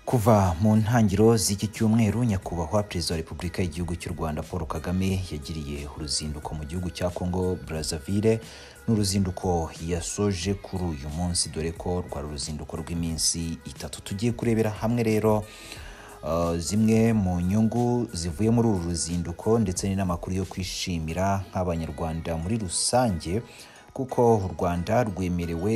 Kuva mu ntangiriro z'iki cyumweru Nyakubahwa Perezida wa Repubulika y'Igihugu cy'u Rwanda Paul Kagame yagiriye uruzinduko mu gihugu cya Congo Brazzaville n'uruzinduko yasoje kuri uyu munsi dore ko rwari uruzinduko rw'iminsi itatu tugiye kurebera hamwe rero uh, zimwe mu nyungu zivuye muri uru ruzinduko ndetse n'inamakuru yo kwishimira nk'abanyarwanda muri rusange kuko u Rwanda rwemerewe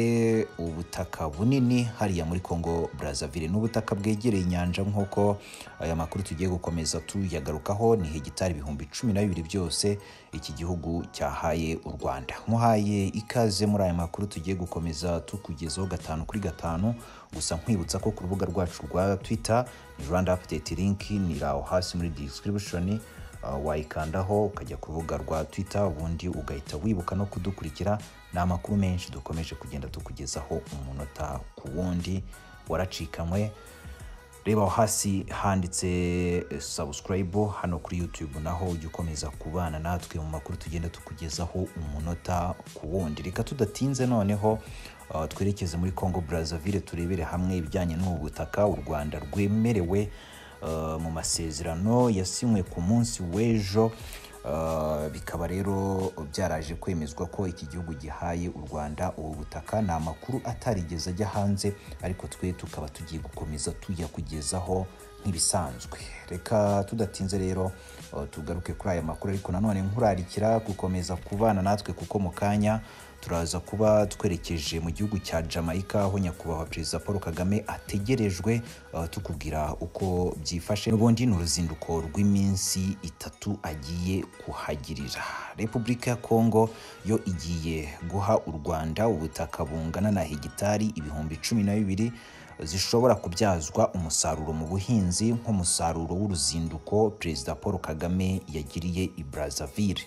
ubutaka bunini hariya muri Congo Brazzaville n'ubutaka bwegereye inyanja nk'uko aya makuru tugiye gukomeza tuyagarukaho ni hegitari ibihumbi cumi na bibiri byose iki gihugu cyahaye u Rwanda muhaye ikaze muri aya makuru tugiye gukomeza tukugezaho gatanu kuri gatanu gusa nkwibutsa ko ku rubuga rwacu rwa Twitter ni Rwanda Update link ni aho hasi muri description Uh, wayikandaho ukajya ku rubuga rwa Twitter ubundi ugahita wibuka no kudukurikira ni amakuru menshi dukomeje kugenda tukugezaho umunota ku wundi waracikamwe reba aho hasi handitse eh, subscribe hano kuri YouTube naho ujya ukomeza kubana natwe mu makuru tugenda tukugezaho umunota ku wundi reka tudatinze noneho uh, twerekeze muri Congo Brazzaville turebere hamwe ibijyanye n'ubu butaka u Rwanda rwemerewe uh, mu masezerano yasinywe ku munsi w'ejo uh, bikaba rero byaraje kwemezwa ko iki gihugu gihaye u Rwanda ubu butaka ni amakuru atarigeze ajya hanze ariko twe tukaba tugiye gukomeza tuyakugezaho nk'ibisanzwe reka tudatinze rero uh, tugaruke kuri aya makuru ariko nanone nkurarikira gukomeza kubana natwe kuko mu kanya turaza kuba twerekeje mu gihugu cya Jamaica aho nyakubahwa perezida Paul Kagame ategerejwe uh, tukubwira uko byifashe n'ubundi ni uruzinduko rw'iminsi itatu agiye kuhagirira Repubulika ya Kongo yo igiye guha u Rwanda ubutaka bungana na hegitari ibihumbi cumi na bibiri zishobora kubyazwa umusaruro mu buhinzi nk'umusaruro w'uruzinduko perezida Paul Kagame yagiriye i Brazzaville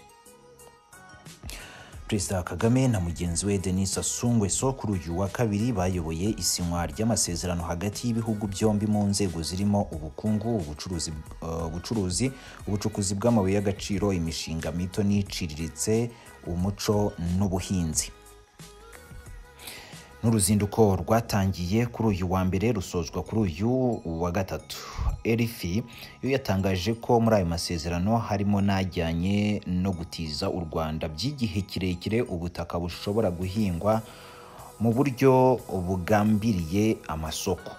Perezida Kagame na mugenzi we Denis Sassou Nguesso kuri uyu wa kabiri bayoboye isinywa ry'amasezerano hagati y'ibihugu byombi mu nzego zirimo ubukungu, ubucuruzi, uh, ubucuruzi, ubucukuzi bw'amabuye y'agaciro, imishinga mito n'iciriritse, umuco n'ubuhinzi. N'uruzinduko rwatangiye kuri uyu wa mbere rusozwa kuri uyu wa gatatu. Erifi yo yatangaje ko muri ayo masezerano harimo n'ajyanye no gutiza u Rwanda by'igihe kirekire ubutaka bushobora guhingwa mu buryo bugambiriye amasoko.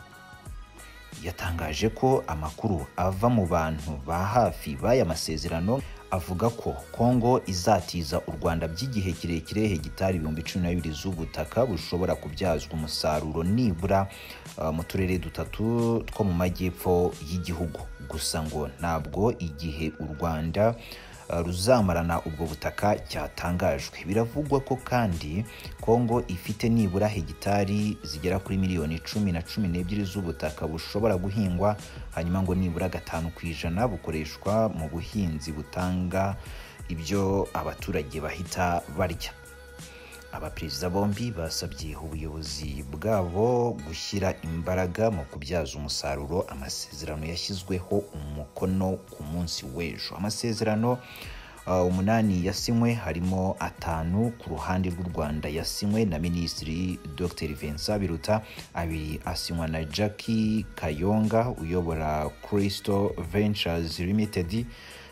Yatangaje ko amakuru ava mu bantu ba hafi b'aya masezerano avuga ko Kongo izatiza u Rwanda by'igihe kirekire hegitari ibihumbi cumi na bibiri z'ubutaka bushobora kubyazwa umusaruro nibura uh, mu turere dutatu two mu majyepfo y'igihugu gusa ngo ntabwo igihe u Rwanda uh, ruzamarana ubwo butaka cyatangajwe biravugwa ko kandi Kongo ifite nibura hegitari zigera kuri miliyoni cumi na cumi n'ebyiri z'ubutaka bushobora guhingwa hanyuma ngo nibura gatanu ku ijana bukoreshwa mu buhinzi butanga ibyo abaturage bahita barya abaperezida bombi basabye ubuyobozi bwabo gushyira imbaraga mu kubyaza umusaruro amasezerano yashyizweho umukono ku munsi w'ejo amasezerano uh, umunani yasinywe harimo atanu ku ruhande rw'u Rwanda yasinywe na Minisitiri Dr Vincent Biruta abiri asinywa na Jackie Kayonga uyobora Crystal Ventures Limited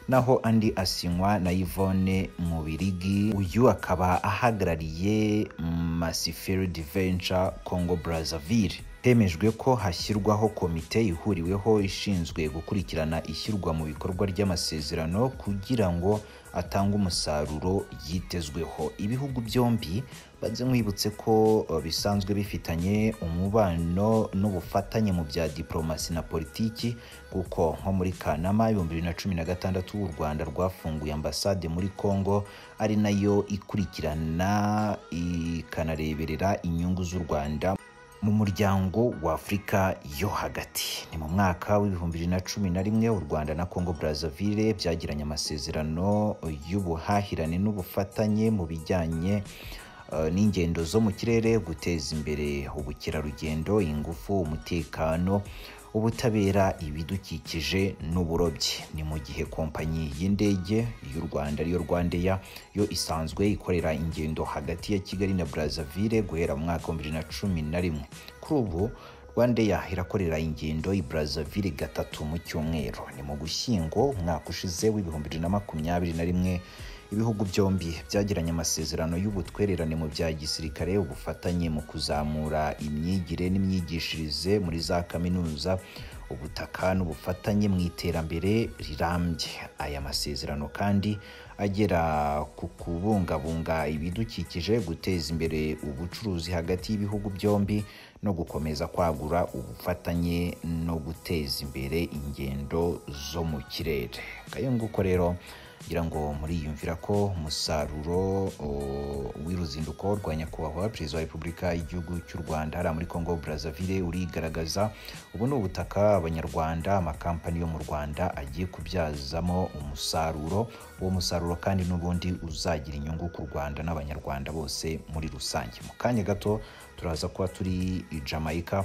naho andi asinywa na Yvonne Mubirigi uyu akaba ahagarariye Massifield Venture Congo Brazzaville hemejwe ko hashyirwaho komite ihuriweho ishinzwe gukurikirana ishyirwa mu bikorwa ry'amasezerano kugira ngo atange umusaruro yitezweho ibihugu byombi banze mwibutse ko bisanzwe bifitanye umubano n'ubufatanye mu bya diplomasi na politiki kuko nko muri kanama ibihumbi bibiri na cumi na gatandatu u rwanda rwafunguye ambasade muri congo ari nayo ikurikirana ikanareberera inyungu z'u rwanda mu muryango wa afurika yo hagati ni mu mwaka w'ibihumbi bibiri na cumi na rimwe u rwanda na congo brazzaville byagiranye amasezerano y'ubuhahirane n'ubufatanye mu bijyanye uh, n'ingendo zo mu kirere guteza imbere ubukerarugendo ingufu umutekano ubutabera ibidukikije n'uburobyi ni mu gihe kompanyi y'indege y'u rwanda ariyo rwandeya yo isanzwe ikorera ingendo hagati ya kigali na brazzaville guhera mu mwaka wa bibiri na cumi na rimwe kuri ubu wandeya irakorera ingendo i Brazzaville gatatu mu cyumweru ni mu gushyingo umwaka ushize w'ibihumbi bibiri na makumyabiri na rimwe ibihugu byombi byagiranye amasezerano y'ubutwererane mu bya gisirikare ubufatanye mu kuzamura imyigire n'imyigishirize muri za kaminuza ubutaka n'ubufatanye mu iterambere rirambye aya masezerano kandi agera ku kubungabunga ibidukikije guteza imbere ubucuruzi hagati y'ibihugu byombi no gukomeza kwagura ubufatanye no guteza imbere ingendo zo mu kirere kayunguko rero ngira ngo muriyumvira ko umusaruro w'uruzinduko rwa nyakubahwa perezida wa repubulika y'igihugu cy'u rwanda hariya muri congo brazzaville urigaragaza ubu ni ubutaka abanyarwanda amakampani yo mu rwanda agiye kubyazamo umusaruro uwo musaruro kandi n'ubundi uzagira inyungu ku rwanda n'abanyarwanda bose muri rusange mu kanya gato turaza kuba turi i jamaica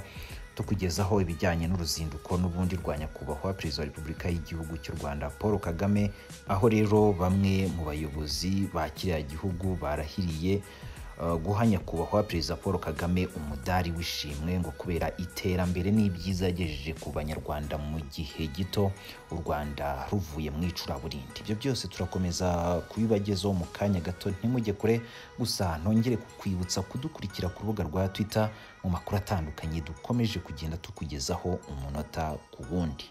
tukugezaho ibijyanye n'uruzinduko n'ubundi rwa nyakubahwa perezida wa repubulika y'igihugu cy'u rwanda paul kagame aho rero bamwe mu bayobozi ba kiriya gihugu barahiriye guha nyakubahwa perezida paul kagame umudari w'ishimwe ngo kubera iterambere n'ibyiza yagejeje ku banyarwanda mu gihe gito u rwanda ruvuye mu icuraburindi ibyo byose turakomeza kubibagezaho mu kanya gato ntimujye kure gusa nongere kukwibutsa kudukurikira ku rubuga rwa twitter mu makuru atandukanye dukomeje kugenda tukugezaho umunota ku wundi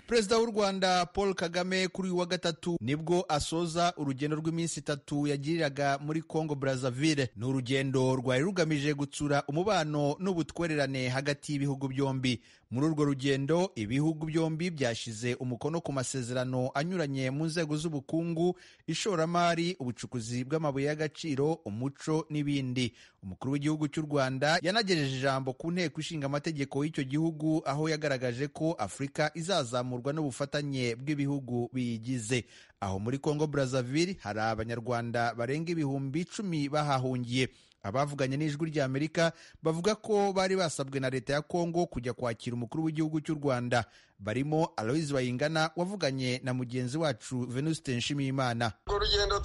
perezida w'u rwanda paul kagame kuri uyu wa gatatu nibwo asoza urugendo rw'iminsi itatu yagiriraga muri congo brazzaville ni urugendo rwari rugamije gutsura umubano n'ubutwererane hagati y'ibihugu byombi muri urwo rugendo ibihugu byombi byashyize umukono ku masezerano anyuranye mu nzego z'ubukungu ishoramari ubucukuzi bw'amabuye y'agaciro umuco n'ibindi umukuru w'igihugu cy'u rwanda yanagejeje ijambo ku nteko ishinga amategeko y'icyo gihugu aho yagaragaje ko afurika izazamurwa n'ubufatanye bw'ibihugu biyigize aho muri congo brazzaville hari abanyarwanda barenga ibihumbi icumi bahahungiye abavuganye n'ijwi ry'amerika bavuga ko bari basabwe na leta ya kongo kujya kwakira umukuru w'igihugu cy'u rwanda barimo aloise bayingana wavuganye na mugenzi wacu venuste nshimiyimana urwo rugendo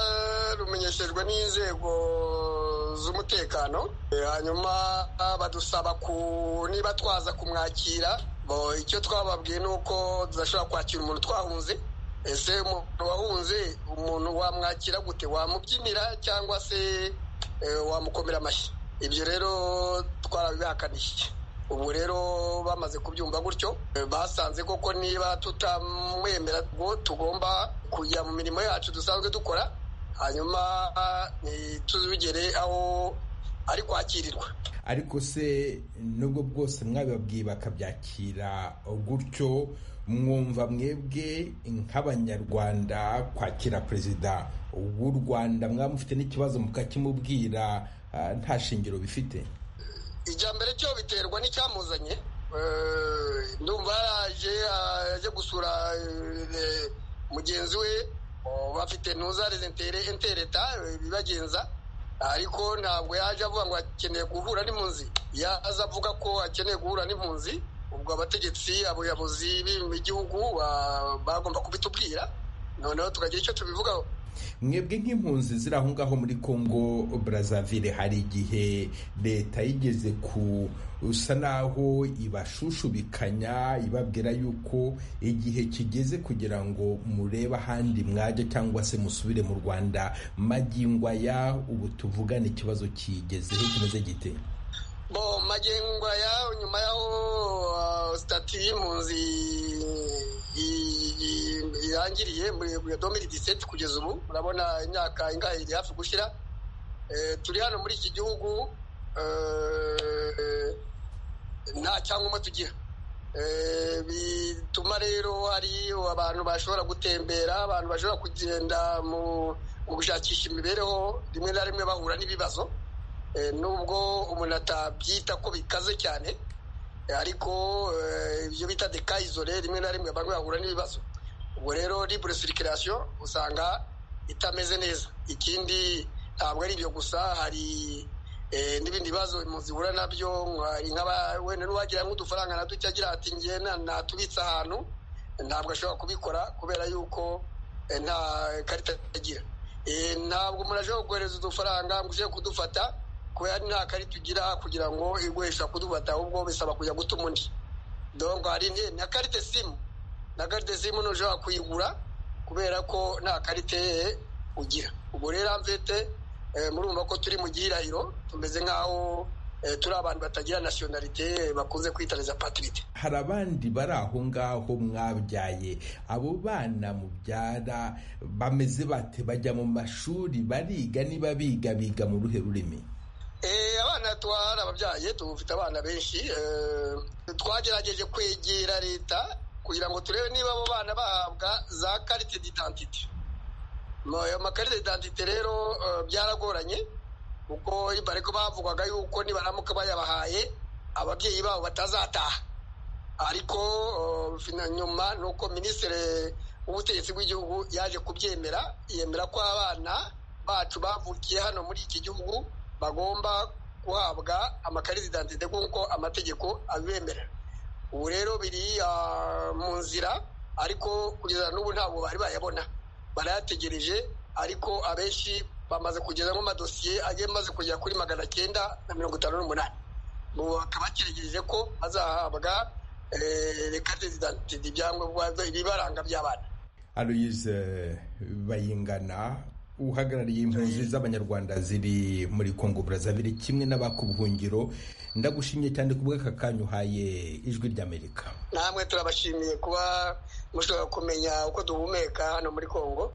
twarumenyeshejwe n'inzego z'umutekano hanyuma badusaba ku niba twaza kumwakira icyo twababwiye ni uko tudashobora kwakira umuntu twahunze ese umuntu wahunze umuntu wamwakira gute wamubyinira cyangwa se wamukomera amashyi ibyo rero twarabibakanishije ubu rero bamaze kubyumva gutyo basanze koko niba tutamwemera ngo tugomba kujya mu mirimo yacu dusanzwe dukora hanyuma ntituzigere aho ari kwakirirwa ariko se nubwo bwose mwabibabwiye bakabyakira gutyo mwumva mwebwe nk'abanyarwanda kwakira perezida w'u rwanda mwaba mufite n'ikibazo mukakimubwira nta shingiro bifite ijya mbere cyo biterwa n'icyamuzanye ndumva yaje aje gusura mugenzi we bafite ntuzare intereta bibagenza ariko ntabwo yaje avuga ngo akeneye guhura n'impunzi yaza avuga ko akeneye guhura n'impunzi ubwo abategetsi abayobozi b'igihugu bagomba kubitubwira noneho tukagira icyo tubivugaho mwebwe nk'impunzi ziri aho ngaho muri congo brazzaville hari igihe leta yigeze kusa naho ibashushubikanya ibabwira yuko igihe kigeze kugira ngo murebe ahandi mwajya cyangwa se musubire mu rwanda magingo aya ubu tuvugane ikibazo kigezeho kimeze gite bo magengo ya nyuma yaho sitati y'impunzi irangiriye muri ya domiri diseti kugeza ubu urabona imyaka ingahe iri hafi gushyira turi hano muri iki gihugu nta cyangombwa tugira bituma rero hari abantu bashobora gutembera abantu bashobora kugenda mu gushakisha imibereho rimwe na rimwe bahura n'ibibazo nubwo umuntu atabyita ko bikaze cyane ariko ibyo bita dekayizore rimwe na rimwe bamwe bahura n'ibibazo ubwo rero libure sirikirasiyo usanga itameze neza ikindi ntabwo ari ibyo gusa hari n'ibindi bibazo impunzi zihura nabyo wenda n'uwagira nk'udufaranga na duke agira ati ngiye natubitse ahantu ntabwo ashobora kubikora kubera yuko nta karita agira ntabwo umuntu ashobora kohereza udufaranga ngo uje kudufata kubera nta kari tugira kugira ngo igurishwa kudufata ahubwo bisaba kujya guta undi dongo hari na karite simu na karite simu ntushobora kuyigura kubera ko nta karite ugira ubwo rero amvete murumva ko turi mu gihirahiro tumeze nk'aho turi abantu batagira nasiyonarite bakunze kwitariza patirite hari abandi bari aho ngaho mwabyaye abo bana mubyara bameze bate bajya mu mashuri bariga niba biga biga mu ruhe rurimi abana twari ababyaye dufite abana benshi twagerageje kwegera leta kugira ngo turebe niba abo bana bahabwa za karite d'identite ayo makarita d'identite rero byaragoranye kuko ariko bavugwaga yuko nibaramuka bayabahaye ababyeyi babo batazataha ariko nyuma ni uko minisitiri w'ubutegetsi bw'igihugu yaje kubyemera yemera ko abana bacu bavukiye hano muri iki gihugu bagomba guhabwa amakarita idantite nk'uko amategeko abemerera ubu rero biri mu nzira ariko kugeza n'ubu ntabwo bari bayabona barayategereje ariko abenshi bamaze kugezamo amadosiye agiye amaze kugera kuri magana cyenda na mirongo itanu n'umunani ubu bakaba bakiregereje ko bazahabwa rekate zidantide ibyangombwa ibibaranga by'abana aloyize bayingana uhagarariye impunzi z'abanyarwanda ziri muri kongo burazavire kimwe n'abakubuhungiro ndagushimye cyane ku bw'aka kanya uhaye ijwi ry'amerika namwe turabashimiye kuba mushobora kumenya uko duhumeka hano muri kongo